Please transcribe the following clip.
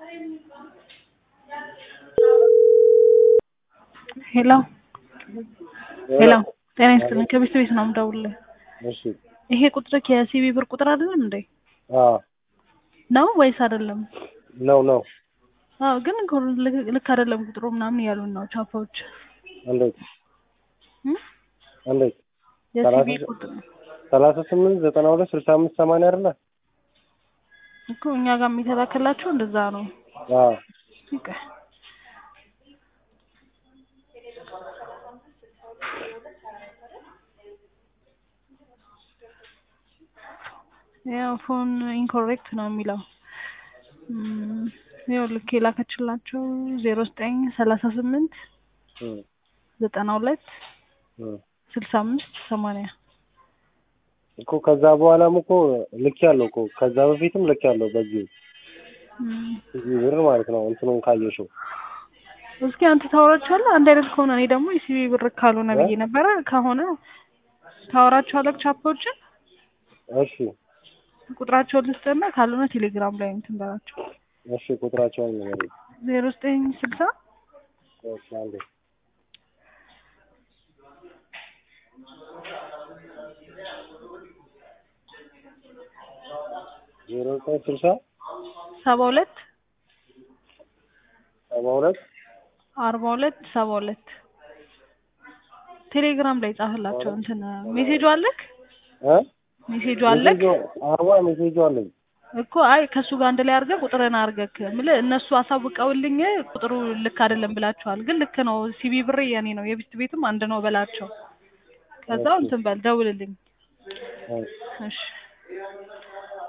ሄሎ ሄሎ ጤና ይስጥልኝ ከቤት ቤት ነው የምደውልልህ እሺ ይሄ ቁጥር የሲቢ ብር ቁጥር አይደለም እንዴ አዎ ነው ወይስ አይደለም ነው ነው አዎ ግን እኮ ልክ- ልክ አይደለም ቁጥሩ ምናምን እያሉን ነው ቻፓዎች እንዴት እም? እንዴት የሲቢ ሰላሳ- ቁጥር ሰላሳ ስምንት ዘጠና ሁለት ስልሳ አምስት ሰማንያ አይደለ እኮ እኛ ጋር የሚተላከላቸው እንደዛ ነው አዎ ይቀ ያው ፎን ኢንኮሬክት ነው የሚለው እም፣ ያው ልክ የላከችላቸው ዜሮ ዘጠኝ ሰላሳ ስምንት እም፣ ዘጠና ሁለት እም። ስልሳ አምስት ሰማንያ እኮ ከዛ በኋላም እኮ ልክ ያለው እኮ ከዛ በፊትም ልክ ያለው በዚህ እም። እዚህ ብር ማለት ነው እንትኑን ካየሽው እስኪ አንተ ታወራቸዋለህ አንድ አይነት ከሆነ እኔ ደግሞ የሲቢ ብር ካልሆነ ብዬ ነበረ ከሆነ ታወራቸዋለህ ቻፓዎችን እሺ ቁጥራቸውን ልስጥና ካልሆነ ቴሌግራም ላይ እንትን በላቸው እሺ ቁጥራቸውን ንገሪኝ ዜሮ ዘጠኝ ስልሳ እሺ አንዴ ዜሮ ዘጠኝ ስልሳ ሰባ ሁለት ሰባ ሁለት አርባ ሁለት ሰባ ሁለት ቴሌግራም ላይ ጻፍላቸው እንትን ሜሴጁ አለክ እ ሜሴጁ አለክ አርባ ሜሴጁ አለኝ እኮ አይ ከእሱ ጋር አንድ ላይ አድርገህ ቁጥርን አድርገክ ምልህ እነሱ አሳውቀውልኝ ቁጥሩ ልክ አይደለም ብላቸዋል ግን ልክ ነው ሲቢ ብር የኔ ነው የቢስት ቤትም አንድ ነው በላቸው ከዛው እንትን በል ደውልልኝ እሺ እሺ